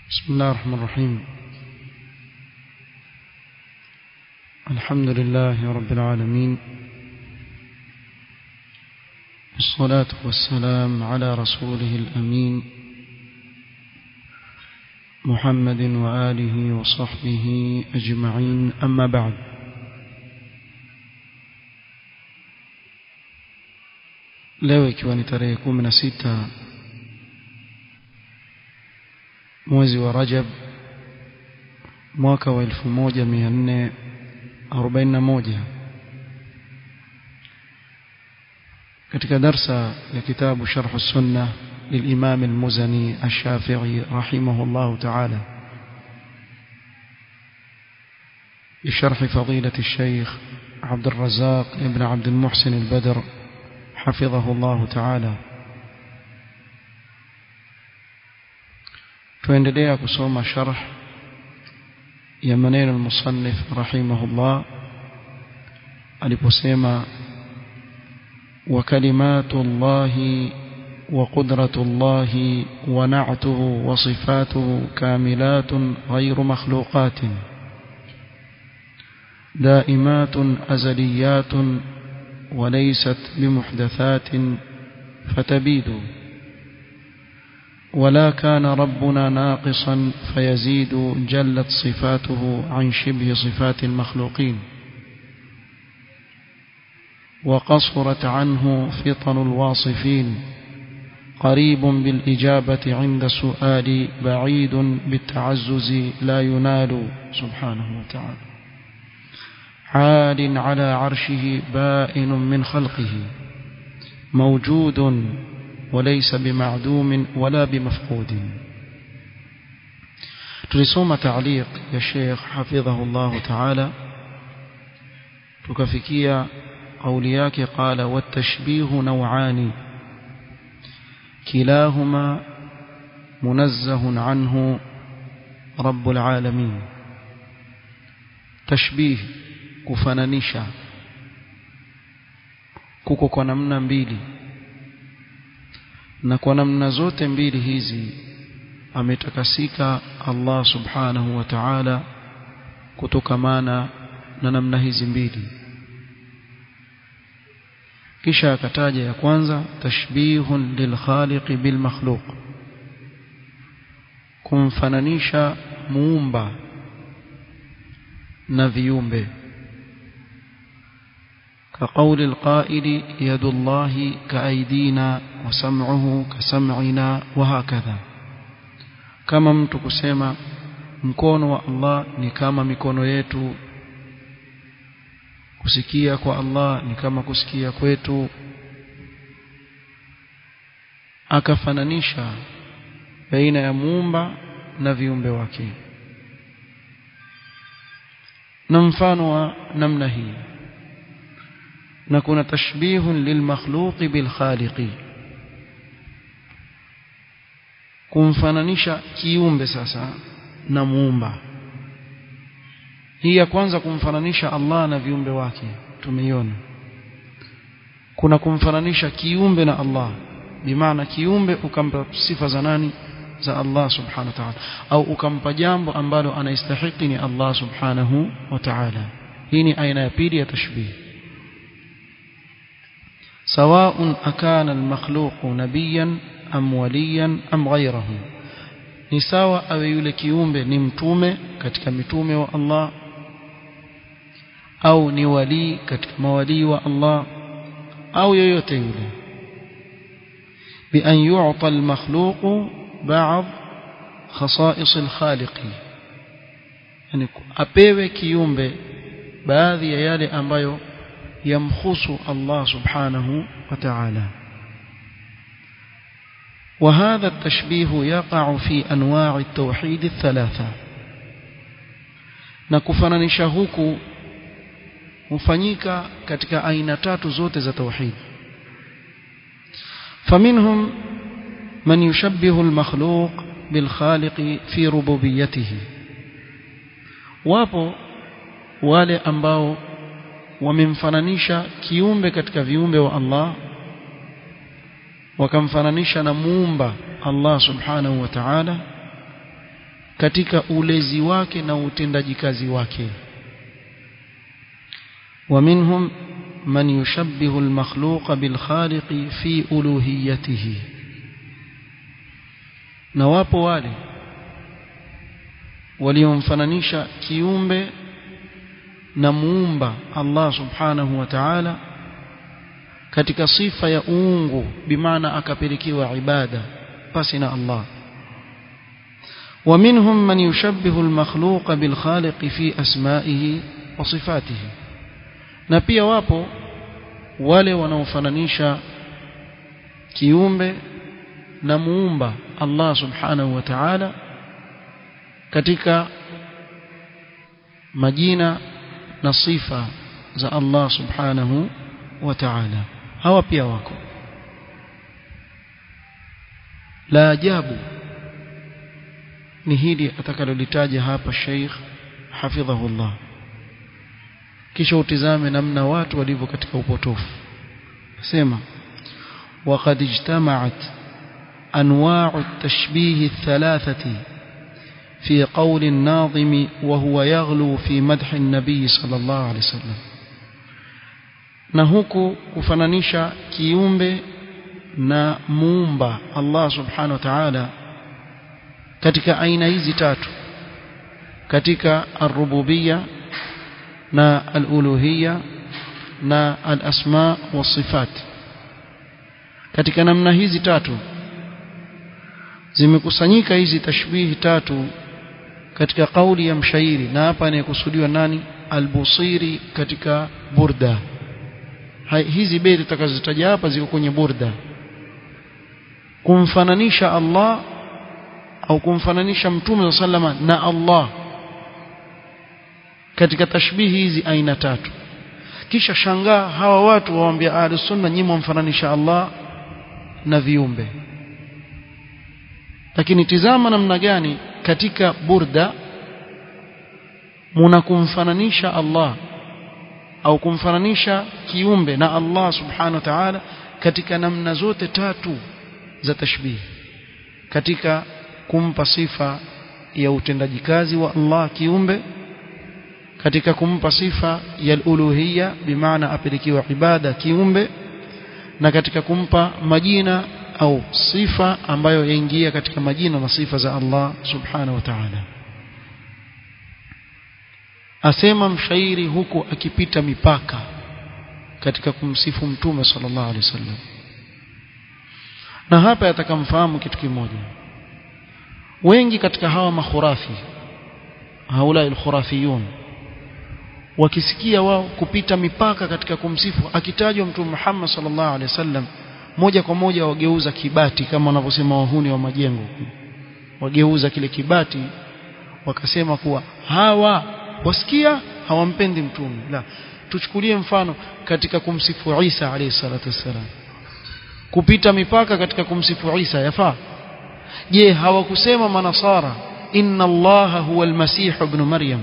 بسم الله الرحمن الرحيم الحمد لله رب العالمين والصلاة والسلام على رسوله الأمين محمد وآله وصحبه أجمعين أما بعد leo ikiwa ni tarehe kumi na sita mwezi wa Rajab mwaka wa 1441 katika darsa ya kitabu Sharh Sunna للإمام المزني الشافعي رحمه الله تعالى بشرح فضيلة الشيخ عبد الرزاق ابن عبد المحسن البدر حفظه الله تعالى tuendelea kusoma sharh ya maneno al-musannif rahimahullah aliposema wa kalimatu llahi wa qudratu llahi wa na'tuhu wa sifatuhu kamilatun ghayru makhluqatin دائمات أزليات وليست بمحدثات فتبيد ولا كان ربنا ناقصا فيزيد جلت صفاته عن شبه صفات المخلوقين وقصرت عنه فطن الواصفين قريب بالإجابة عند السؤال بعيد بالتعزز لا ينال سبحانه وتعالى عال على عرشه بائن من خلقه موجود وليس بمعدوم ولا بمفقود tulisoma تعليق ya Sheikh حفظه الله تعالى tukafikia قولي yake قال والتشبيه نوعان كلاهما منزه عنه رب العالمين تشبيه kufananisha kuko kwa namna mbili na kwa namna zote mbili hizi ametakasika Allah subhanahu wa ta'ala kutokamana na namna hizi mbili kisha akataja ya kwanza tashbihun lilkhaliqi bilmakhluq kumfananisha muumba na viumbe كقول القائل يد الله كأيدينا وسمعه كسمعنا وهكذا كما mtu kusema mkono wa Allah ni kama mikono yetu kusikia kwa Allah ni kama kusikia kwetu akafananisha baina ya muumba na viumbe wake na mfano wa namna hii na kuna tashbihun lilmakhluqi bilkhaliqi kumfananisha kiumbe sasa na muumba hii ya kwanza kumfananisha Allah na viumbe wake tumeiona kuna kumfananisha kiumbe na Allah bimaana kiumbe ukampa sifa za nani za Allah subhanahu wa ta'ala au ukampa jambo ambalo anastahili ni Allah subhanahu wa ta'ala hii ni aina ya pili ya tashbih سواء أكان المخلوق نبيا أم وليا أم غيره ni sawa awe yule kiumbe ni mtume katika mitume wa Allah au ni wali katika mawalii wa Allah au yoyote yule bi an yu'ta al-makhluq ba'd khasa'is al-khaliq yani apewe kiumbe baadhi ya yale ambayo يمخص الله سبحانه وتعالى وهذا التشبيه يقع في أنواع التوحيد الثلاثة نكفننش huku hufanyika katika aina tatu zote za tauhid فمنهم من يشبه المخلوق بالخالق في ربوبيته wapo wale ambao wamemfananisha kiumbe katika viumbe wa Allah wakamfananisha na muumba Allah subhanahu wa ta'ala katika ulezi wake na utendaji kazi wake ومنهم من يشبه المخلوق بالخالق في ألوهيته na wapo wale waliomfananisha kiumbe na muumba Allah subhanahu wa ta'ala katika sifa ya uungu bimaana akapelekewa ibada pasi na Allah ومنهم من يشبه المخلوق بالخالق في أسمائه وصفاته na pia wapo wale wanaofananisha kiumbe na muumba Allah subhanahu wa ta'ala katika majina na sifa za Allah subhanahu wa ta'ala hawa pia wako la ajabu ni hili atakalolitaja hapa Sheikh hafidhahullah kisha utizame namna watu walivyo katika upotofu sema وقد اجتمعت أنواع التشبيه الثلاثة في قول الناظم وهو يغلو في مدح النبي صلى الله عليه وسلم na huku kufananisha kiumbe na muumba Allah subhanahu wa ta'ala katika aina hizi tatu katika ar-rububiyya na al-uluhiyya na al-asma wa sifat katika namna hizi tatu zimekusanyika hizi tashbihi tatu katika kauli ya mshairi na hapa anayekusudiwa nani al-busiri katika burda Hai, hizi beti tutakazotaja hapa ziko kwenye burda kumfananisha Allah au kumfananisha mtume sallama na Allah katika tashbihi hizi aina tatu kisha shangaa hawa watu waambia ahlus sunna nyinyi mfananisha Allah na viumbe lakini tizama namna gani katika burda munakumfananisha Allah au kumfananisha kiumbe na Allah subhanahu wa ta'ala katika namna zote tatu za tashbih katika kumpa sifa ya utendaji kazi wa Allah kiumbe katika kumpa sifa ya uluhiyya bimaana apelekiwa ibada kiumbe na katika kumpa majina au sifa ambayo yaingia katika majina na sifa za Allah subhanahu wa ta'ala asema mshairi huku akipita mipaka katika kumsifu mtume sallallahu alaihi wasallam na hapa atakamfahamu kitu kimoja wengi katika hawa makhurafi haula alkhurafiyun wakisikia wao kupita mipaka katika kumsifu akitajwa mtume Muhammad sallallahu alaihi wasallam moja kwa moja wageuza kibati kama wanavyosema wahuni wa majengo wageuza kile kibati wakasema kuwa hawa wasikia hawampendi mtume la tuchukulie mfano katika kumsifu Isa alayhi salatu wassalam kupita mipaka katika kumsifu Isa yafaa je hawakusema manasara inna allaha huwa almasih ibn maryam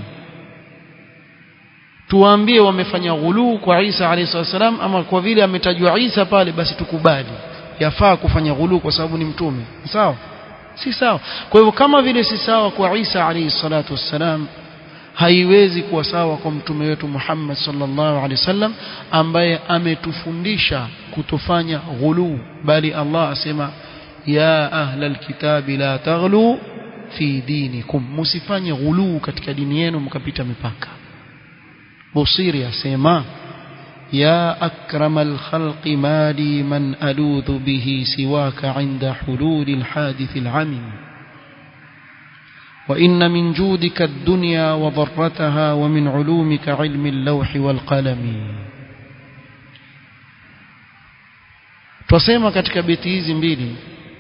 tuwaambie wamefanya ghuluu kwa Isa alayhi wasallam ama kwa vile ametajwa Isa pale basi tukubali yafaa kufanya ghuluu kwa sababu ni mtume sawa si sawa kwa hivyo kama vile si sawa kwa Isa alayhi salatu wassalam haiwezi kuwa sawa kwa mtume wetu Muhammad sallallahu alaihi wasallam ambaye ametufundisha kutofanya ghuluu bali Allah asema ya ahlal kitabi la taghlu fi dinikum musifanye ghuluu katika dini yenu mkapita mipaka Busiri asema ya akramal khalqi mali man aludhu bihi siwaka inda hululi alhadith alamin وإن من جودك الدنيا وضرتها ومن علومك علم اللوح والقلم tusema katika beti hizi mbili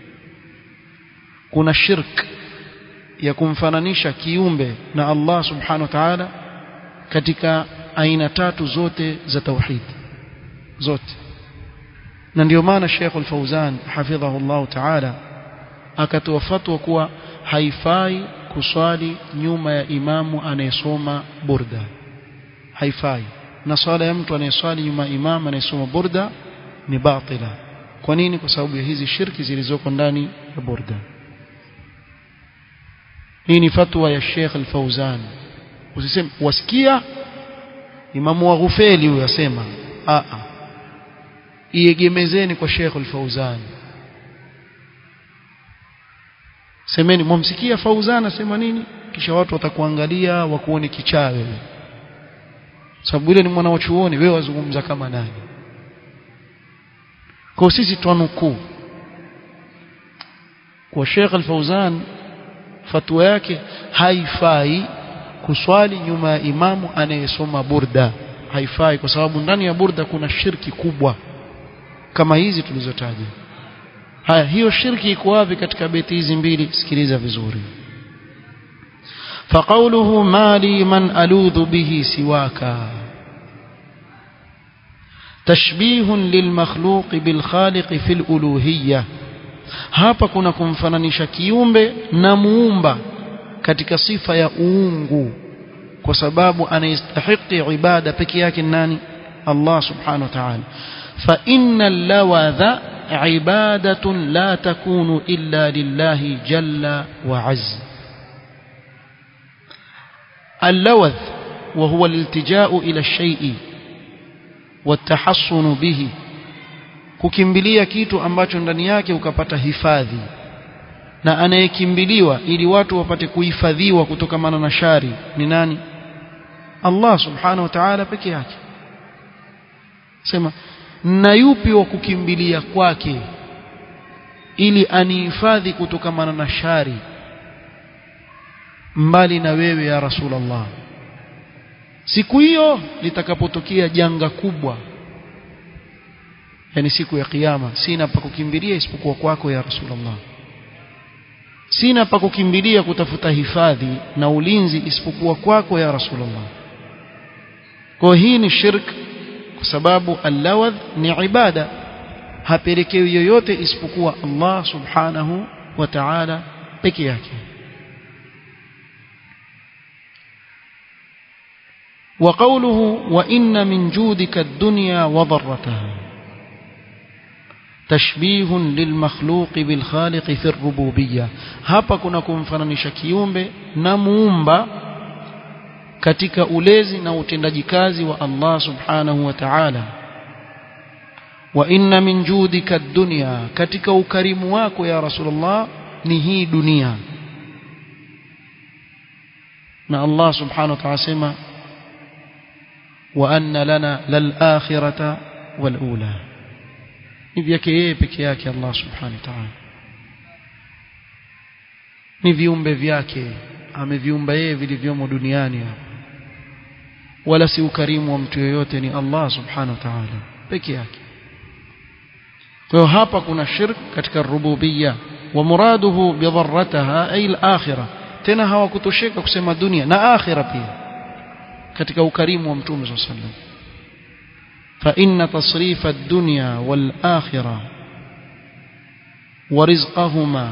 kuna shirk ya kumfananisha kiumbe na Allah subhanahu wa ta'ala katika aina tatu zote za tauhid zote na ndio maana Sheikh Al-Fauzan hafidhahu Allah ta'ala akatoa fatwa kuwa haifai kuswali nyuma ya imamu anayesoma burda haifai na swala ya mtu anayeswali nyuma ya imamu anayesoma burda ni batila kwa nini kwa sababu ya hizi shirki zilizoko ndani ya burda hii ni fatwa ya Sheikh Al-Fauzan usiseme wasikia Imamu wa Ghufeli huyo asema a a iegemezeni kwa Sheikh Al-Fauzan semeni mwamsikia Fauzan asema nini kisha watu watakuangalia wakuone kichaa wewe sababu ile ni mwana wa chuoni wewe wazungumza kama nani kwa sisi twanukuu kwa Sheikh Al-Fauzan fatwa yake haifai kuswali nyuma ya imamu anayesoma burda haifai kwa sababu ndani ya burda kuna shirki kubwa kama hizi tulizotaja haya hiyo shirki iko wapi katika beti hizi mbili sikiliza vizuri فقوله ما لي من ألوذ به سواك تشبيه للمخلوق بالخالق في الألوهية hapa kuna kumfananisha kiumbe na muumba katika sifa ya uungu kwa sababu anayestahiki ibada peke yake nani Allah subhanahu wa ta'ala fa innal lawadha ibadatun la takunu illa lillahi jalla wa azza اللوذ وهو الالتجاء إلى الشيء والتحصن به kukimbilia kitu ambacho ndani yake ukapata hifadhi na anayekimbiliwa ili watu wapate kuhifadhiwa kutokamana na shari ni nani Allah subhanahu wa ta'ala peke yake sema na yupi wa kukimbilia kwake ili anihifadhi kutokamana na shari mbali na wewe ya Rasulullah siku hiyo litakapotokea janga kubwa yani siku ya kiyama sina pa kukimbilia isipokuwa kwako ya Rasulullah sina pa kukimbilia kutafuta hifadhi na ulinzi isipokuwa kwako ya Rasulullah kwa hii ni shirk kwa sababu allawadh ni ibada hapelekewi yoyote isipokuwa Allah subhanahu wa ta'ala peke yake وقوله وإن من جودك الدنيا وضرتها تشبيه للمخلوق بالخالق في الربوبية hapa kuna kumfananisha kiumbe na muumba katika ulezi na utendaji kazi wa Allah subhanahu wa ta'ala wa inna min judika ad-dunya katika ukarimu wako ya Rasulullah ni hii dunia na Allah subhanahu wa ta'ala sema وأن لنا للآخرة والأولى ni vyake yeye peke yake Allah subhanahu wa ta'ala ni viumbe vyake ameviumba yeye vilivyomo duniani hapa wala si ukarimu wa mtu yoyote ni Allah subhanahu wa ta'ala peke yake kwa hiyo hapa kuna shirk katika rububiyya wa muraduhu bidharrataha ay al-akhirah tena hawakutosheka kusema dunia na akhira pia katika ukarimu wa mtume صلى الله عليه وسلم فإن تصريف الدنيا والآخرة ورزقهما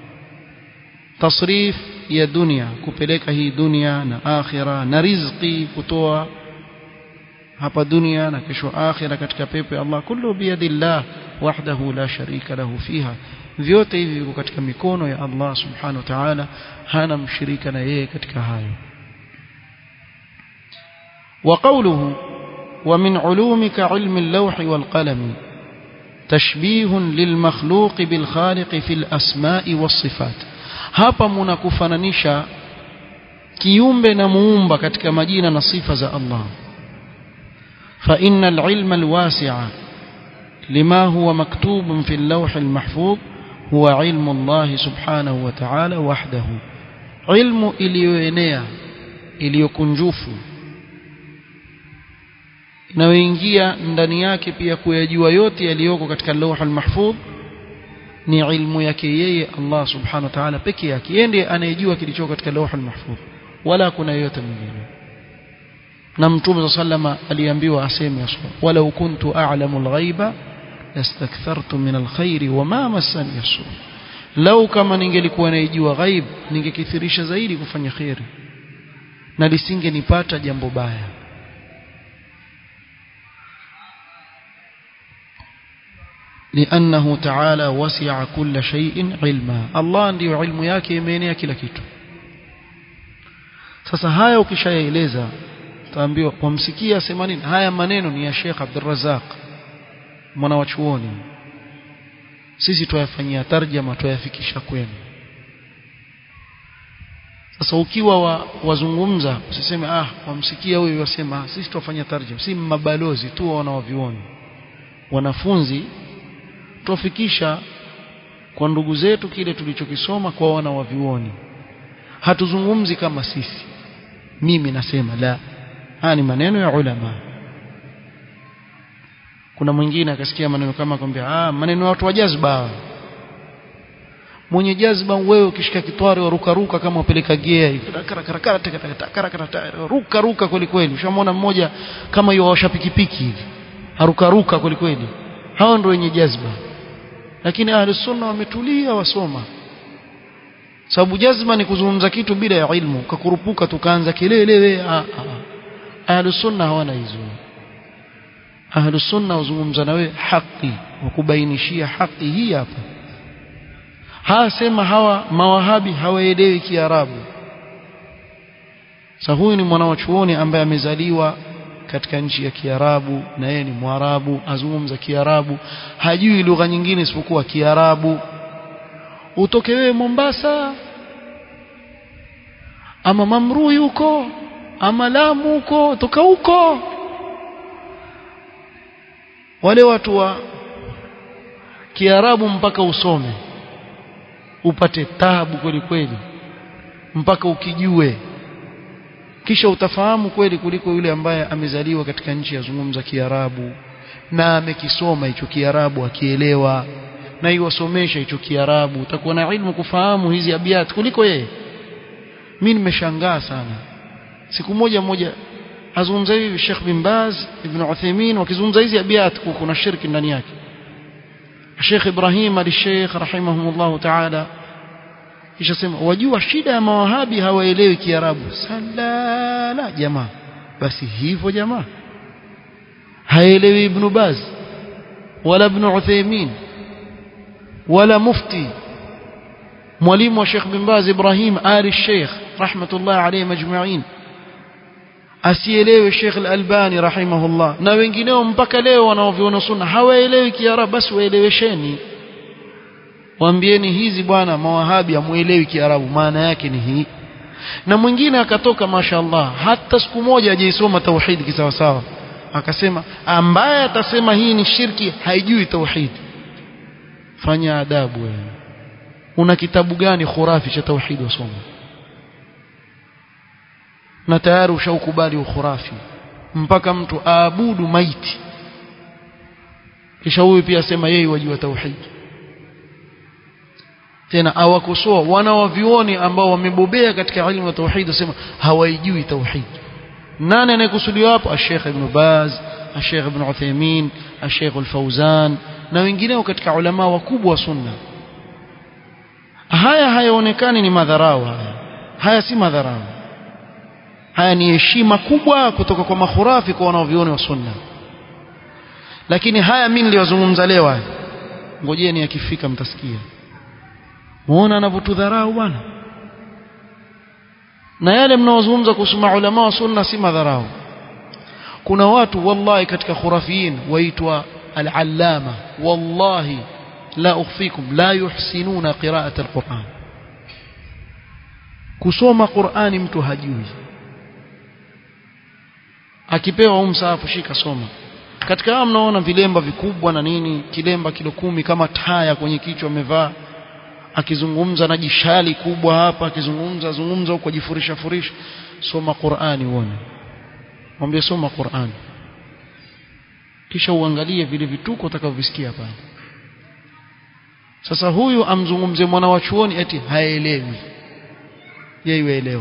تصريف يا دنيا kupeleka hii dunia na akhira na riziki kutoa hapa dunia na kesho akhira katika pepo ya Allah kullu biyadillah wahdahu la sharika lahu fiha vyote hivi viko katika mikono ya Allah subhanahu wa ta'ala hana mshirika na yeye katika hayo وقوله ومن علومك علم اللوح والقلم تشبيه للمخلوق بالخالق في الأسماء والصفات hapa mnakufananisha kiumbe na muumba katika majina na sifa za Allah fa innal ilma alwasi'a lima huwa maktubun fi al-lawh al-mahfuz huwa ilmu Allah subhanahu wa ta'ala wahdahu ilmu iliyoenea iliyokunjufu inayoingia ndani yake pia kuyajua yote yaliyoko katika lawh al-mahfuz ni ilmu yake yeye Allah subhanahu wa ta'ala peke yake yeye ndiye anayejua kilichoko katika lawh al-mahfuz wala kuna yote mwingine na mtume sallama aliambiwa aseme wala kuntu a'lamu al-ghaiba lastakthartu min al-khairi wama massani yasu lau kama ningelikuwa naijua ghaib ningekithirisha zaidi kufanya khairi na lisingenipata jambo baya لأنه تعالى وسع كل شيء علما الله ndio ilmu yake imeenea kila kitu sasa haya ukishayaeleza utaambiwa wamsikia sema nini haya maneno ni ya Sheikh Abdul Razak mwana wa chuoni sisi tuyafanyia tarjama tuyafikisha kwenu sasa ukiwa wa, wazungumza usiseme ah wamsikia huyu wasema ah, sisi tuwafanya tarjama si mabalozi tu wanaovioni wanafunzi tuwafikisha kwa ndugu zetu kile tulichokisoma kwa wana wa vioni hatuzungumzi kama sisi mimi nasema la haya ni maneno ya ulama kuna mwingine akasikia maneno kama kwambia ah maneno ya watu wa jazba mwenye jazba wewe ukishika kitwari waruka ruka kama upeleka gea hivi ruka ruka kweli kweli ushamwona mmoja kama hiyo washa pikipiki hivi haruka ruka kweli kweli hao ndio wenye jazba lakini ahli sunna wametulia wasoma sababu jazma ni kuzungumza kitu bila ya ilmu kakurupuka tukaanza kelele ahli sunna hawana hizo ahli sunna wazungumza na wewe haki wakubainishia haki hii hapa hasema hawa mawahabi hawaelewi kiarabu sasa huyu ni mwana wa chuoni ambaye amezaliwa katika nchi ya Kiarabu na yeye ni Mwarabu azungumza Kiarabu hajui lugha nyingine isipokuwa Kiarabu utoke wewe Mombasa ama Mamrui huko ama Lamu huko toka huko wale watu wa Kiarabu mpaka usome upate tabu kweli kweli mpaka ukijue kisha utafahamu kweli kuliko yule ambaye amezaliwa katika nchi ya zungumza Kiarabu na amekisoma hicho Kiarabu akielewa na iwasomesha hicho Kiarabu utakuwa na ilmu kufahamu hizi abiyat kuliko yeye mimi nimeshangaa sana siku moja moja azungumza hivi Sheikh bin Baz Ibn Uthaymeen wakizungumza hizi abiyat kuna shirki ndani yake Sheikh Ibrahim al-Sheikh rahimahumullah ta'ala kisha sema wajua shida ya mawahabi hawaelewi kiarabu salala jamaa basi hivyo jamaa haelewi ibn baz wala ibn uthaymeen wala mufti mwalimu wa Sheikh bin Baz Ibrahim Ali Sheikh rahmatullah alayhi majma'in asielewe Sheikh Al-Albani rahimahullah na wengineo mpaka leo wanaoviona sunna hawaelewi kiarabu basi waelewesheni waambieni hizi bwana mawahabi amuelewi kiarabu maana yake ni hii na mwingine akatoka mashaallah hata siku moja hajaisoma tauhid kisawa sawa akasema ambaye atasema hii ni shirki haijui tauhid fanya adabu wewe una kitabu gani khurafi cha tauhid wasoma na tayari ushaukubali ukhurafi mpaka mtu aabudu maiti kisha huyu pia asema yeye wajua tauhid tena awakosoa wanawavioni ambao wamebobea katika elimu ya tauhid wasema hawaijui tauhid nani anayekusudiwa hapo Sheikh Ibn Baz Sheikh Ibn Uthaymeen Sheikh Al-Fauzan na wengineo katika ulama wakubwa wa sunna haya hayaonekani ni madharau haya haya si madharau haya ni heshima kubwa kutoka kwa makhurafi kwa wanaovioni wa sunna lakini haya mimi niliyozungumza leo haya ngojeni akifika mtasikia muona anavyotudharau bwana na yale mnaozungumza kuhusu maulama wa sunna si madharau kuna watu wallahi katika khurafiyin waitwa al-allama wallahi la ukhfikum la yuhsinuna qira'at al-Qur'an kusoma Qur'ani mtu hajui akipewa umsaafu shika soma katika hao mnaona vilemba vikubwa na nini kilemba kilo kumi kama taya kwenye kichwa amevaa akizungumza na jishali kubwa hapa akizungumza zungumza huko jifurisha furisha soma Qur'ani uone mwambie soma Qur'ani kisha uangalie vile vituko utakavyovisikia pale sasa huyu amzungumze mwana wa chuoni eti haelewi yeye yuelewa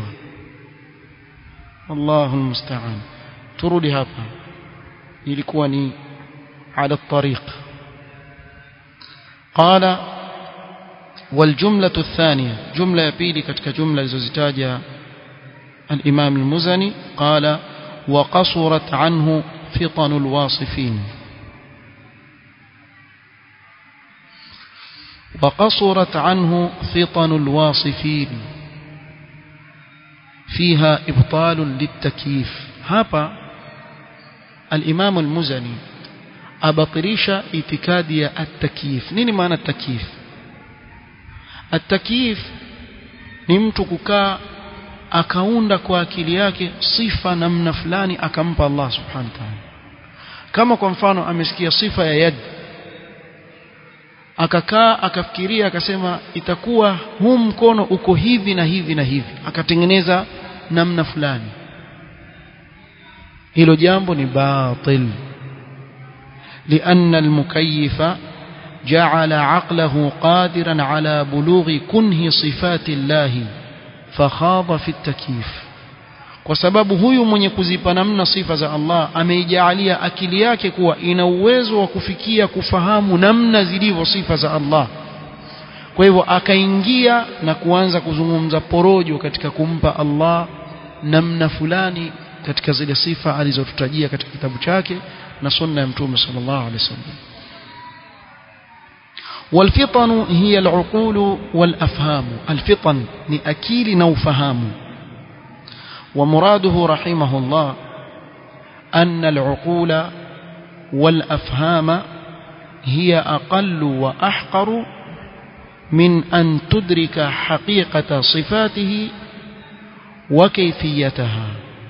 Allahu musta'an turudi hapa ilikuwa ni ala tariq qala والجملة الثانية جملة يبيلي كتك جملة زوزتاجة الإمام المزني قال وقصرت عنه فطن الواصفين وقصرت عنه فطن الواصفين فيها إبطال للتكييف هابا الإمام المزني أبطريش اعتكادي التكييف نيني معنى التكييف التكييف ni mtu kukaa akaunda kwa akili yake sifa namna fulani akampa Allah subhanahu wa ta'ala kama kwa mfano amesikia sifa ya yad akakaa akafikiria akasema itakuwa huu mkono uko hivi na hivi na hivi akatengeneza namna fulani hilo jambo ni batil لأن المكيف جعل عقله قادرا على بلوغ كنه صفات الله فخاض في التكييف kwa sababu huyu mwenye kuzipa namna sifa za Allah ameijalia akili yake kuwa ina uwezo wa kufikia kufahamu namna zilivyo sifa za Allah kwa hivyo akaingia na kuanza kuzungumza porojo katika kumpa Allah namna fulani katika zile sifa alizotutajia katika kitabu chake na sunna ya mtume sallallahu alaihi wasallam والفطن هي العقول والأفهام الفطن لأكيل نوفهام ومراده رحمه الله أن العقول والأفهام هي أقل وأحقر من أن تدرك حقيقة صفاته وكيفيتها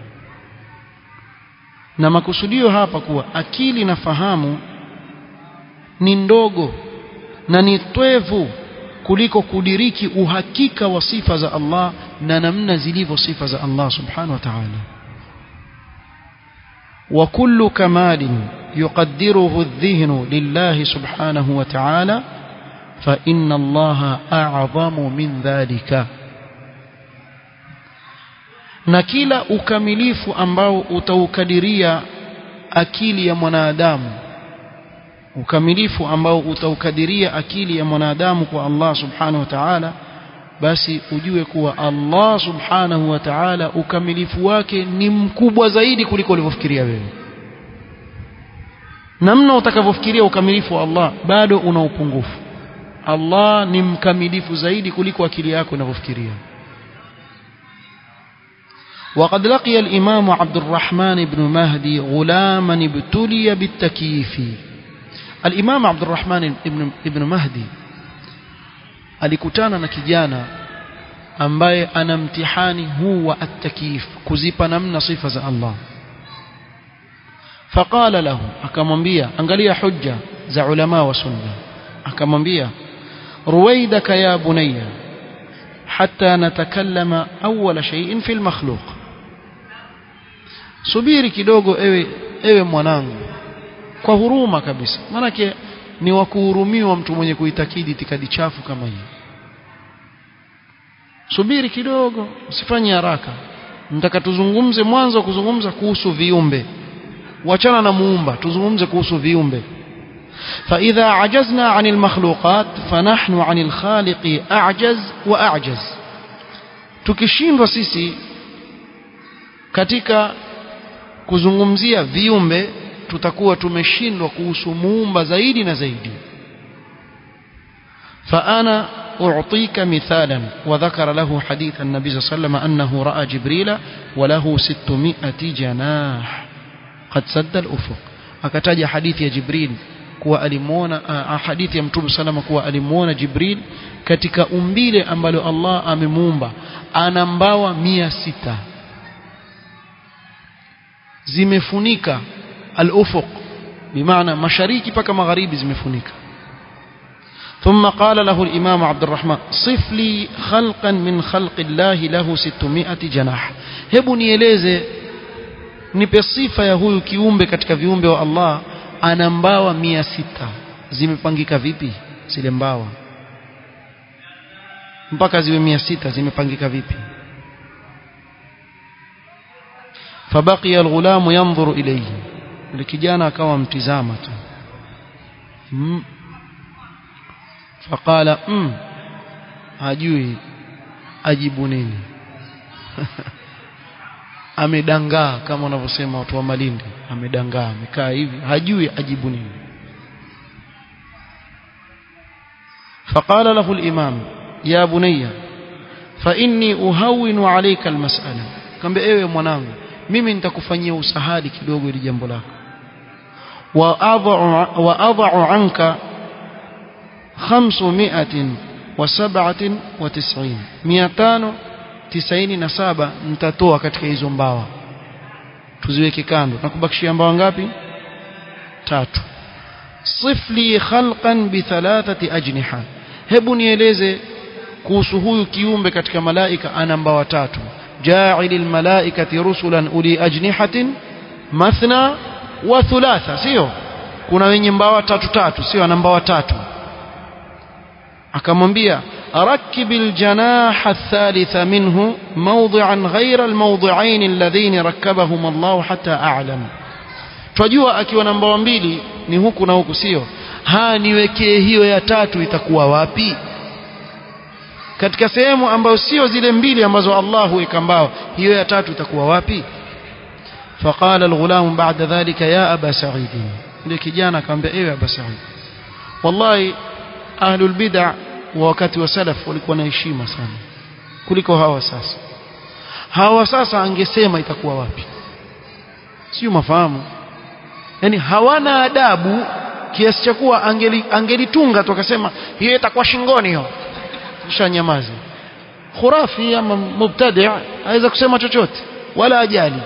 na makusudio hapa kuwa akili na fahamu ni ndogo na ni twevu kuliko kudiriki uhakika wa sifa za Allah na namna zilivyo sifa za Allah subhanahu wa ta'ala wa kullu kamalin yuqaddiruhu adh-dhihnu lillahi subhanahu wa ta'ala fa inna Allah a'zamu min dhalika na kila ukamilifu ambao utaukadiria akili ya mwanadamu ukamilifu ambao utaukadiria akili ya mwanadamu kwa Allah subhanahu wa ta'ala basi ujue kuwa Allah subhanahu wa ta'ala ukamilifu wake ni mkubwa zaidi kuliko ulivyofikiria wewe namna utakavyofikiria ukamilifu wa Allah bado una upungufu Allah ni mkamilifu zaidi kuliko akili yako inavyofikiria وقد لقي الإمام عبد الرحمن بن مهدي غلاما ابتلي بالتكييف الإمام عبد الرحمن ابن, ابن مهدي alikutana na kijana ambaye ana mtihani huu wa at-takyif kuzipa namna sifa za Allah faqala lahu akamwambia angalia hujja za ulama wa sunna akamwambia ruwaidaka ya bunayya hatta natakallama awwala shay'in fil makhluq subiri kidogo ewe ewe mwanangu kwa huruma kabisa manake ni wa kuhurumiwa mtu mwenye kuitakidi itikadi chafu kama hii subiri kidogo usifanye haraka nataka tuzungumze mwanzo kuzungumza kuhusu viumbe wachana na muumba tuzungumze kuhusu viumbe فإذا عجزنا عن المخلوقات فنحن عن الخالق أعجز وأعجز tukishindwa sisi katika kuzungumzia viumbe tutakuwa tumeshindwa kuhusu muumba zaidi na zaidi فأنا أعطيك مثالا وذكر له حديث النبي صلى الله عليه وسلم أنه رأى جبريل وله ستمائة جناح قد سد الأفق أكتاج حديث يا جبريل kuwa alimuona hadithi ya mtume salama kuwa alimuona Jibril katika umbile ambalo Allah amemuumba ana mbawa mia sita zimefunika al-ufuq bimaana mashariki paka magharibi zimefunika ثم قال له الإمام عبد الرحمن صف لي خلقا من خلق الله له 600 جناح hebu nieleze nipe sifa ya huyu kiumbe katika viumbe wa Allah ana mbawa mia sita zimepangika vipi zile mbawa mpaka ziwe mia sita zimepangika vipi fabaqiya alghulam yanzuru ilayhi yule kijana akawa mtizama tu mm. faqala mm. hajui ajibu nini amedangaa kama wanavyosema watu wa Malindi amedangaa amekaa hivi hajui ajibu nini فقال له الإمام يا بني فإني أهون عليك المسألة akamwambia ewe mwanangu mimi nitakufanyia usahali kidogo ili jambo lako wa adha'u wa adha'u anka 597 597 nitatoa katika hizo mbawa tuziweke kando na kubakishia mbawa ngapi tatu sifli khalqan bi thalathati ajniha hebu nieleze kuhusu huyu kiumbe katika malaika ana mbawa tatu ja'ilil malaikati rusulan uli ajnihatin mathna wa thulatha sio kuna wenye mbawa tatu tatu sio ana mbawa tatu akamwambia ركب الجناح الثالث منه موضعا غير الموضعين اللذين ركبهم الله حتى أعلم twajua akiwa na mbawa mbili ni huku na huku sio ha niwekee hiyo ya tatu itakuwa wapi katika sehemu ambayo sio zile mbili ambazo Allah huweka mbao hiyo ya tatu itakuwa wapi فقال الغلام بعد ذلك يا أبا سعيد yule kijana akamwambia ewe Aba Said wallahi ahlul bid'ah wa wakati wa salaf walikuwa na heshima sana kuliko hawa sasa hawa sasa angesema itakuwa wapi sio mafahamu yani hawana adabu kiasi cha kuwa angeli, angelitunga tu akasema hiyo itakuwa shingoni hiyo kisha nyamazi khurafi ama mubtadi' aweza kusema chochote wala ajali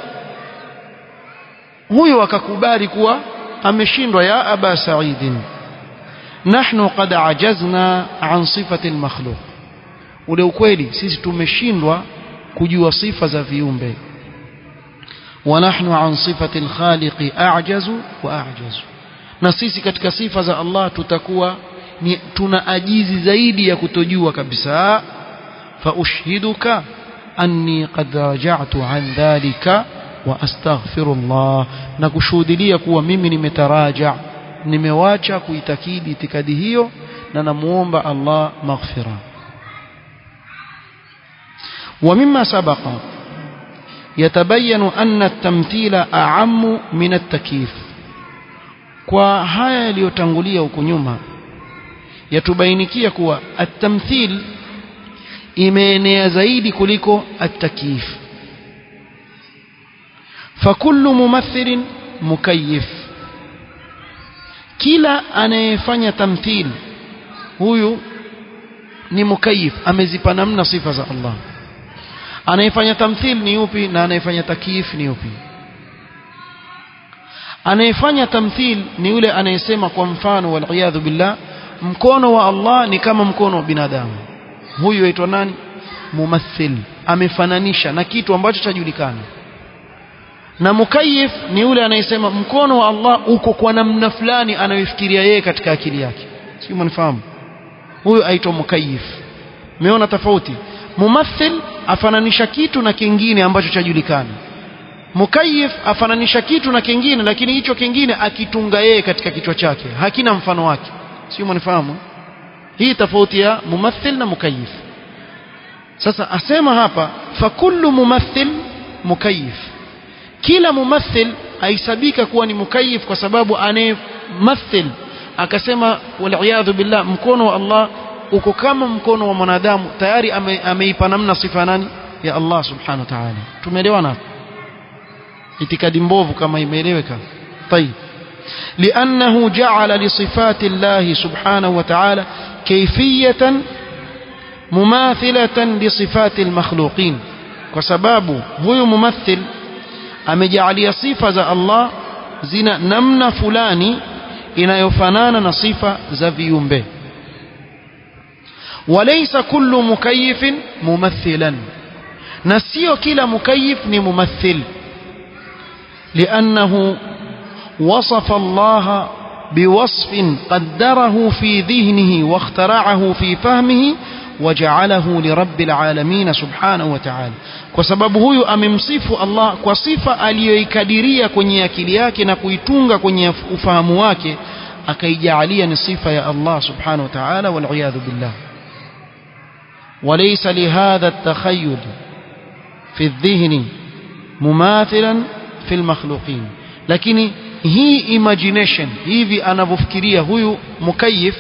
huyo akakubali kuwa ameshindwa ya aba sa'idin nahnu qad ajazna an sifati almakhluq ule ukweli sisi tumeshindwa kujua sifa za viumbe wa nahnu an sifati alkhaliq a'jazu wa a'jazu na sisi katika sifa za Allah tutakuwa ni tuna ajizi zaidi ya kutojua kabisa fa ushhiduka anni qad raja'tu an dhalika wa astaghfirullah na kushuhudia kuwa mimi nimetaraja nimewacha kuitakidi itikadi hiyo na namuomba Allah maghfira ومما سبق يتبين أن التمثيل أعم من التكييف kwa haya yaliyotangulia huko nyuma yatubainikia kuwa at-tamthil imeenea zaidi kuliko at-takyif fakullu mumathilin mukayyif kila anayefanya tamthil huyu ni mukayyif amezipa namna sifa za Allah anayefanya tamthil ni yupi na anayefanya takyif ni yupi anayefanya tamthil ni yule anayesema kwa mfano wal billah mkono wa Allah ni kama mkono wa binadamu huyu aitwa nani mumathil amefananisha na kitu ambacho chajulikana na mukayyif ni yule anayesema mkono wa Allah uko kwa namna fulani anayofikiria yeye katika akili yake sio mnifahamu huyu aitwa mukayyif umeona tofauti mumathil afananisha kitu na kingine ambacho chajulikana mukayyif afananisha kitu na kingine lakini hicho kingine akitunga yeye katika kichwa chake hakina mfano wake sio mnifahamu hii tofauti ya mumathil na mukayyif sasa asema hapa fakullu mumathil mukayyif kila mumathil aisabika kuwa ni mukayyif kwa sababu anayemathil akasema wal billah mkono wa Allah uko kama mkono wa mwanadamu tayari ame, ameipa namna sifa nani ya Allah subhanahu wa ta'ala tumeelewana hapo itikadi mbovu kama imeeleweka طيب لأنه جعل لصفات الله سبحانه وتعالى كيفية مماثلة لصفات المخلوقين وسباب هو ممثل amejalia sifa za Allah zina namna fulani inayofanana na sifa za viumbe walaysa kullu mukayyifin mumathilan na sio kila mukayyif ni mumathil لأنه وصف الله بوصف قدره في ذهنه واخترعه في فهمه وجعله لرب العالمين سبحانه وتعالى kwa sababu huyu amemsifu Allah kwa sifa aliyoikadiria kwenye akili yake na kuitunga kwenye ufahamu wake akaijalia ni sifa ya Allah subhanahu wa ta'ala wal billah وليس لهذا التخيل في الذهن مماثلا في المخلوقين lakini hii imagination hivi anavyofikiria huyu mukayif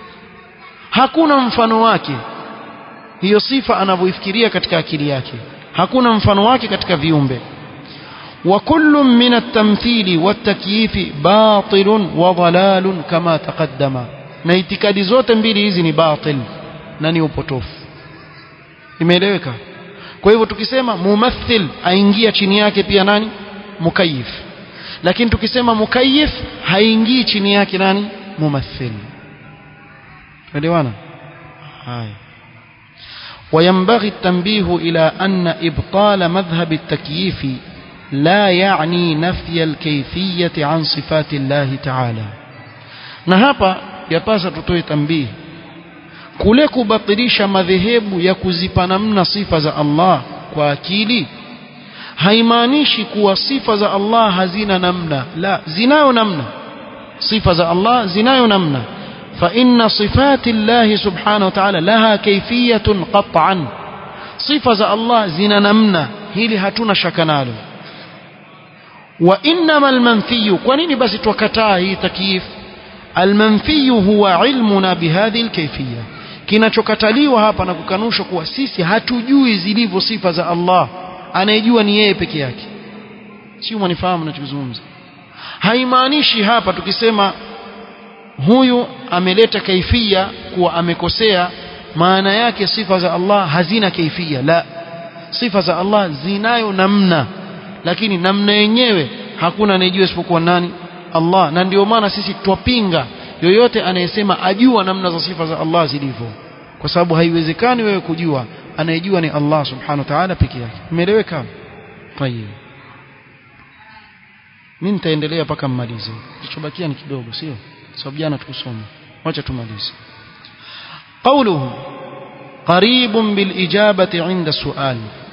hakuna mfano wake hiyo sifa anavyoifikiria katika akili yake hakuna mfano wake katika viumbe وكل من التمثيل والتكييف باطل وضلال كما تقدم na itikadi zote mbili hizi ni batil na ni upotofu imeeleweka kwa hivyo tukisema mumathil aingia chini yake pia nani mukayif lakini tukisema mukayif haingii chini yake nani mumathil elewana haya وينبغي التنبيه إلى أن إبطال مذهب التكييف لا يعني نفي الكيفية عن صفات الله تعالى na hapa yapasa tutoe tambihi kule kubatilisha madhehebu ya kuzipa namna sifa za Allah kwa akili haimaanishi kuwa sifa za Allah hazina namna la zinayo namna sifa za Allah zinayo namna fa inna sifati Allah subhanahu wa ta'ala laha kayfiyatun qat'an sifa za Allah zina namna hili hatuna shaka nalo wa innama almanfiyu kwa nini basi twakataa hii takyif almanfiyu huwa ilmuna bihadhihi alkayfiyya kinachokataliwa hapa na kukanushwa kuwa sisi hatujui zilivyo sifa za Allah anayejua ni yeye peke yake sio mwanifahamu ninachozungumza haimaanishi hapa tukisema huyu ameleta kaifia kuwa amekosea maana yake sifa za Allah hazina kaifia la sifa za Allah zinayo namna lakini namna yenyewe hakuna anayejua isipokuwa nani Allah na ndio maana sisi twapinga yoyote anayesema ajua namna za sifa za Allah zilivyo kwa sababu haiwezekani wewe kujua anayejua ni Allah subhanahu wa ta'ala peke yake umeeleweka tayeb mimi nitaendelea mpaka mmalize kilichobakia ni kidogo sio sababu jana tukusoma wacha tumalize قوله قريب بالإجابة عند السؤال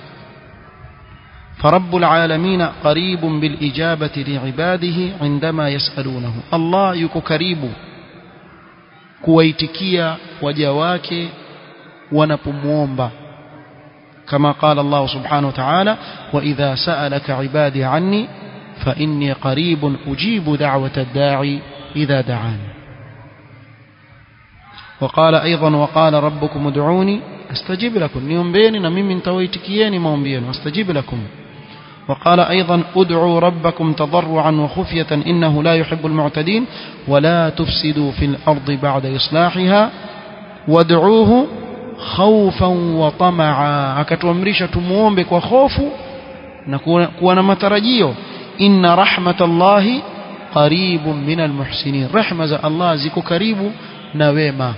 فرب العالمين قريب بالإجابة لعباده عندما يسألونه الله يكو كريب kuwaitikia waja wake wanapomwomba كما قال الله سبحانه وتعالى وإذا سألك عبادي عني فإني قريب أجيب دعوة الداعي إذا دعاني وقال أيضا وقال ربكم ادعوني استجيب لكم نيومبيني نميم انتويتكيين مومبين واستجيب لكم وقال أيضا ادعوا ربكم تضرعا وخفية إنه لا يحب المعتدين ولا تفسدوا في الأرض بعد إصلاحها وادعوه خوفا وطمعا akatuamrisha tumuombe kwa hofu na kuwa na matarajio inna rahmatallahi qaribun minal muhsinin rehma za Allah ziko karibu na wema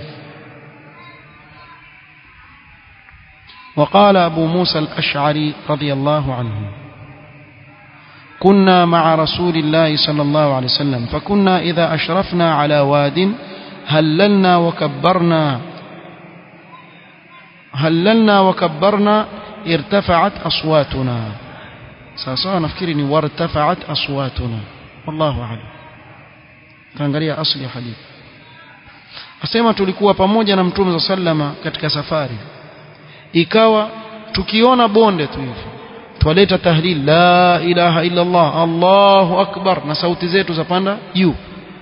وقال أبو موسى الأشعري رضي الله عنه كنا مع رسول الله صلى الله عليه وسلم فكنا إذا أشرفنا على واد هللنا وكبرنا هللنا وكبرنا ارتفعت أصواتنا سأصلا نفكرني وارتفعت أصواتنا والله أعلم تنقليا أصلي حديث asema tulikuwa pamoja na mtume sallama katika safari ikawa tukiona bonde tu hivi twaleta tahlil la ilaha illa Allah Allahu akbar na sauti zetu zapanda juu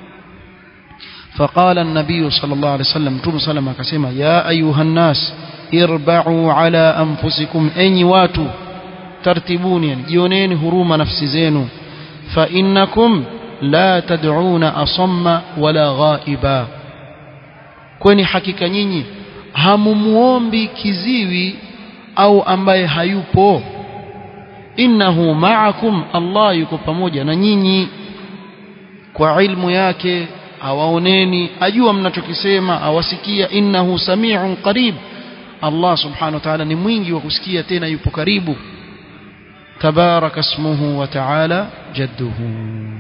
فقال النبي صلى الله عليه وسلم متوم سلام akasema ya ayuha nas irba'u ala anfusikum enyi watu tartibuni yani jioneni huruma nafsi zenu fa innakum la tad'una asamma wala ghaiba kwani hakika nyinyi hamumuombi kiziwi au ambaye hayupo innahu ma'akum Allah yuko pamoja na nyinyi kwa ilmu yake awaoneni ajua mnachokisema awasikia innahu sami'un qarib Allah subhanahu wa ta'ala ni mwingi wa kusikia tena yupo karibu tabaraka ismuhu wa ta'ala jadduhu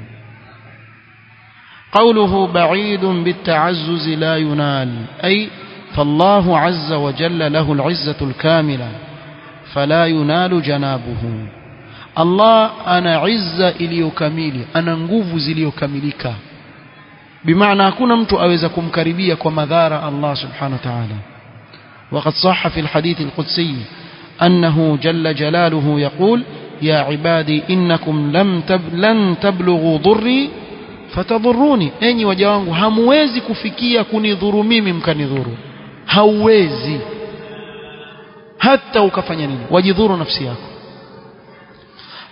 قوله بعيد بالتعزز لا ينال أي فالله عز وجل له العزة الكاملة فلا ينال جنابه الله أنا عزة إليوكميلي أنا nguvu ziliyokamilika بمعنى hakuna mtu aweza kumkaribia kwa madhara Allah subhanahu wa ta'ala وقد صح في الحديث القدسي أنه جل جلاله يقول يا عبادي إنكم لم تب لن تبلغوا ضري fatadhuruni enyi waja wangu hamwezi kufikia kunidhuru mimi mkanidhuru hauwezi hata ukafanya nini wajidhuru nafsi yako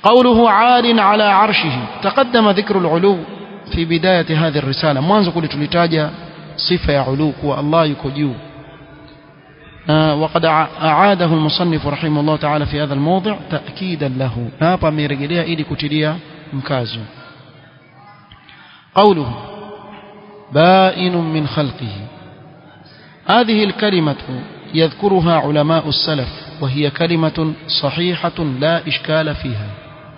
قوله عال على عرشه تقدم ذكر العلو في بداية هذه الرسالة mwanzo kule tulitaja sifa ya ulu kuwa Allah yuko juu وقد أعاده المصنف رحمه الله تعالى في هذا الموضع تأكيدا له hapa amerejelea ili kutilia mkazo قوله بائن من خلقه هذه الكلمة يذكرها علماء السلف وهي كلمة صحيحة لا إشكال فيها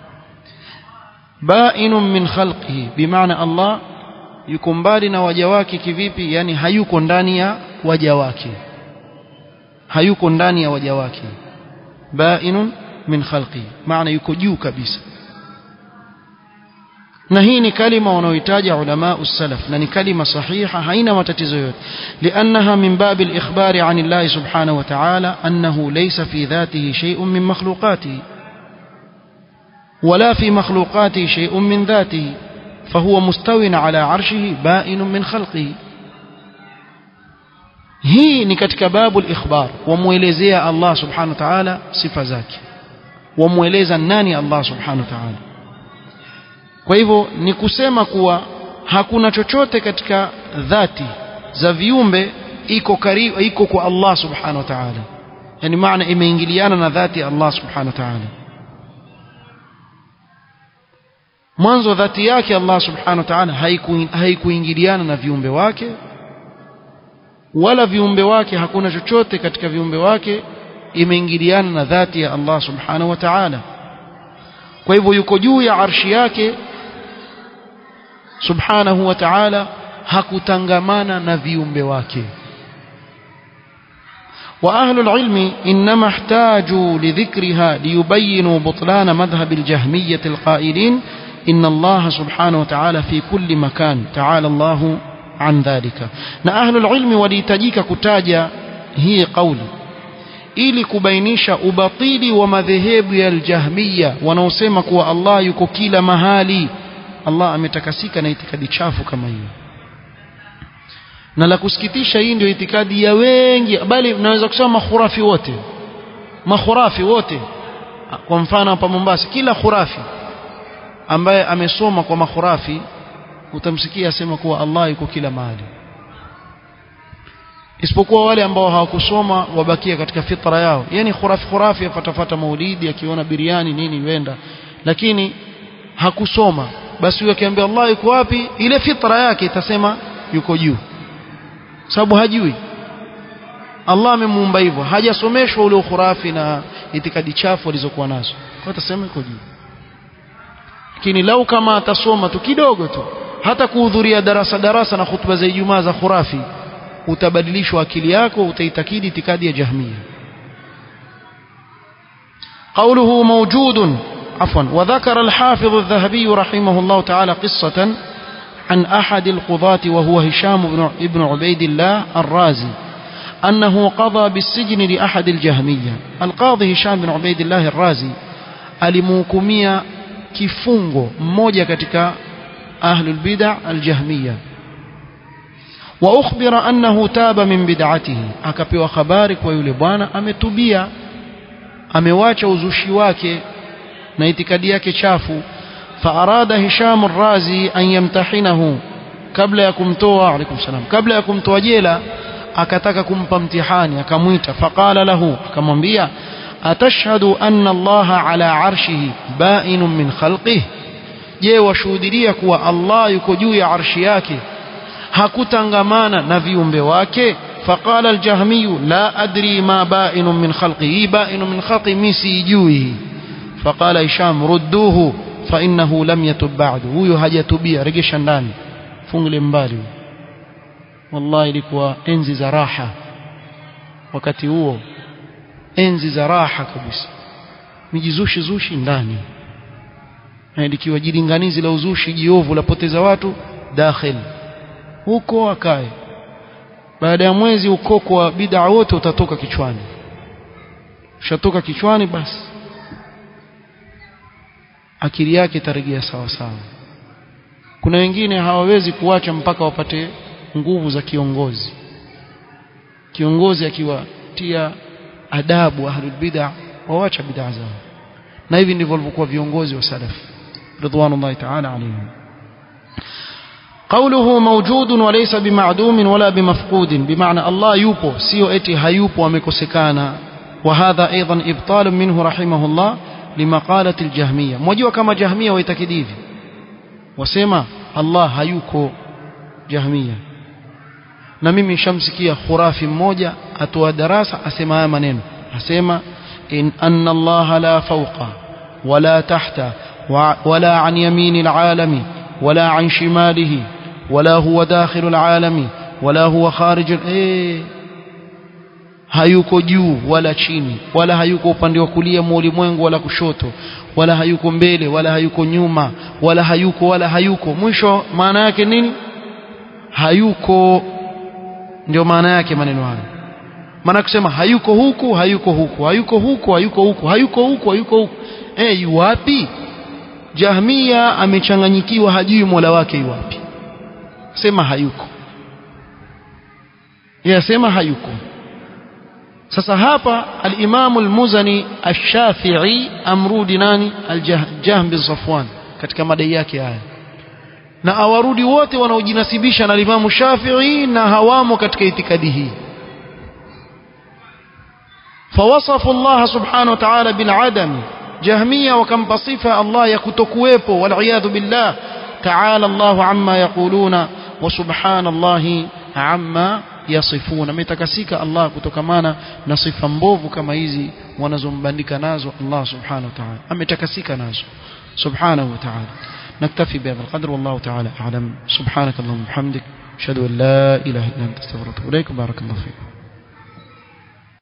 بائن من خلقه بمعنى الله yuko mbali na waja wake kivipi yani hayuko ndani ya waja wake hayuko ndani ya waja wake bainun min khalqi maana yuko juu kabisa na hii ni kalima wanaoitaja ulama usalaf na ni kalima sahiha haina matatizo yote liannaha min bab al-ikhbar an Allah subhanahu wa ta'ala annahu laysa fi dhatihi shay'un min makhluqatihi ولا في مخلوقاته شيء من ذاته فهو مستو على عرشه بائن من خلقه hii ni katika babu al-ikhbar wamuelezea Allah subhanahu wa ta'ala sifa zake wamueleza nani Allah subhanahu wa ta'ala kwa hivyo ni kusema kuwa hakuna chochote katika dhati za viumbe iko karibu iko kwa Allah subhanahu wa ta'ala yani maana imeingiliana na dhati ya Allah subhanahu wa ta'ala mwanzo dhati yake Allah subhanahu wa ta'ala haikuingiliana na viumbe wake wala viumbe wake hakuna chochote katika viumbe wake imeingiliana na dhati ya Allah subhanahu wa ta'ala kwa hivyo yuko juu ya arshi yake subhanahu wa ta'ala hakutangamana na viumbe wake وأهل العلم إنما احتاجوا لذكرها ليبينوا بطلان مذهب الجهمية القائلين إن الله سبحانه وتعالى في كل مكان تعالى الله عن ذلك na أهل العلم walihitajika kutaja hii kauli ili kubainisha ubatili wa madhehebu ya aljahmiya wanaosema kuwa Allah yuko kila mahali Allah ametakasika na itikadi chafu kama hiyo na la kusikitisha hii ndio itikadi ya wengi bali naweza kusema makhurafi wote makhurafi wote kwa mfano hapa Mombasa kila khurafi ambaye amesoma kwa makhurafi utamsikia asema kuwa Allah yuko kila mahali isipokuwa wale ambao hawakusoma wabakia katika fitra yao yani khurafi khurafi afatafata maulidi akiona biriani nini wenda lakini hakusoma basi huyo akiambia Allah yuko wapi ile fitra yake itasema yuko juu sababu hajui Allah amemuumba hivyo hajasomeshwa ule ukhurafi na itikadi chafu alizokuwa nazo kwa atasema yuko juu lakini lau kama atasoma tu kidogo tu hata kuhudhuria darasa darasa na hutuba za Ijumaa za khurafi utabadilishwa akili yako utaitakidi itikadi ya jahmia قوله موجود عفوا وذكر الحافظ الذهبي رحمه الله تعالى قصة عن أحد القضاة وهو هشام بن ابن عبيد الله الرازي أنه قضى بالسجن لأحد الجهمية القاضي هشام بن عبيد الله الرازي alimuhukumia kifungo mmoja katika ahlul bid'a aljahmiya wa ukhbira annahu taba min bid'atihi akapewa habari kwa yule bwana ametubia amewacha uzushi wake na itikadi yake chafu فأراد هشام الرازي أن يمتحنه قبل يكمتوى عليكم السلام قبل يكمتوى جيلا akataka kumpa mtihani akamwita faqala lahu akamwambia atashhadu anna allaha ala arshihi ba'inun min khalqihi je washuhudia kuwa Allah yuko juu ya arshi yake hakutangamana na viumbe wake faqala aljahmiyu la adri ma ba'inun min khalqihi ba'inun min khalqi misijui faqala hisham rudduhu fa innahu lam yatub ba'du huyo hajatubia regesha ndani fungile mbali wallahi ilikuwa enzi za raha wakati huo enzi za raha kabisa mijizushi zushi ndani na likiwa jilinganizi la uzushi jiovu lapoteza watu dakhil huko akae baada ya mwezi ukoko wa bid'a wote utatoka kichwani ushatoka kichwani basi akili yake itarejea sawa sawa kuna wengine hawawezi kuacha mpaka wapate nguvu za kiongozi kiongozi akiwatia adabu ahlul bid'a wawacha bid'a zao na hivi ndivyo walivyokuwa viongozi wa salaf ridwanullahi ta'ala alayhim قوله موجود وليس بمعدوم ولا بمفقود بمعنى الله يوبو سيو اتي هيوبو ومكوسكانا وهذا أيضا إبطال منه رحمه الله لمقالة الجهمية موجوا كما جهمية ويتكديف وسيما الله هيوكو جهمية na mimi nishamsikia khurafi mmoja atoa darasa asema haya maneno asema in anna allaha la fawqa wala tahta wala an yamini alalami wala an shimalihi wala huwa dakhilu alalami wala huwa kharij eh hayuko juu wala chini wala hayuko upande wa kulia mwa ulimwengu wala kushoto wala hayuko mbele wala hayuko nyuma wala hayuko wala hayuko mwisho maana yake nini hayuko ndio maana yake maneno hayo maana kusema hayuko huku hayuko huku hayuko huku hayuko huku hayuko huku hayuko huku eh yu wapi jahmia amechanganyikiwa hajui mola wake yu wapi sema hayuko yeye sema hayuko sasa hapa al-Imam al-Muzani ash-Shafi'i amrudi nani al-Jahm bin Safwan katika madai yake haya na awarudi wote wanaojinasibisha na Imam Shafi'i na hawamo katika itikadi hii فوصف الله سبحانه وتعالى بالعدم جهمية وكم بصفة الله يكتكويبو والعياذ بالله تعالى الله عما يقولون وسبحان الله عما yasifuna ametakasika Allah kutokamana na sifa mbovu kama hizi wanazombandika nazo Allah subhanahu wa ta'ala ametakasika nazo subhanahu wa ta'ala نكتفي بهذا القدر والله تعالى أعلم سبحانك اللهم وبحمدك أشهد أن لا إله إلا أنت استغفرك إليك بارك الله فيك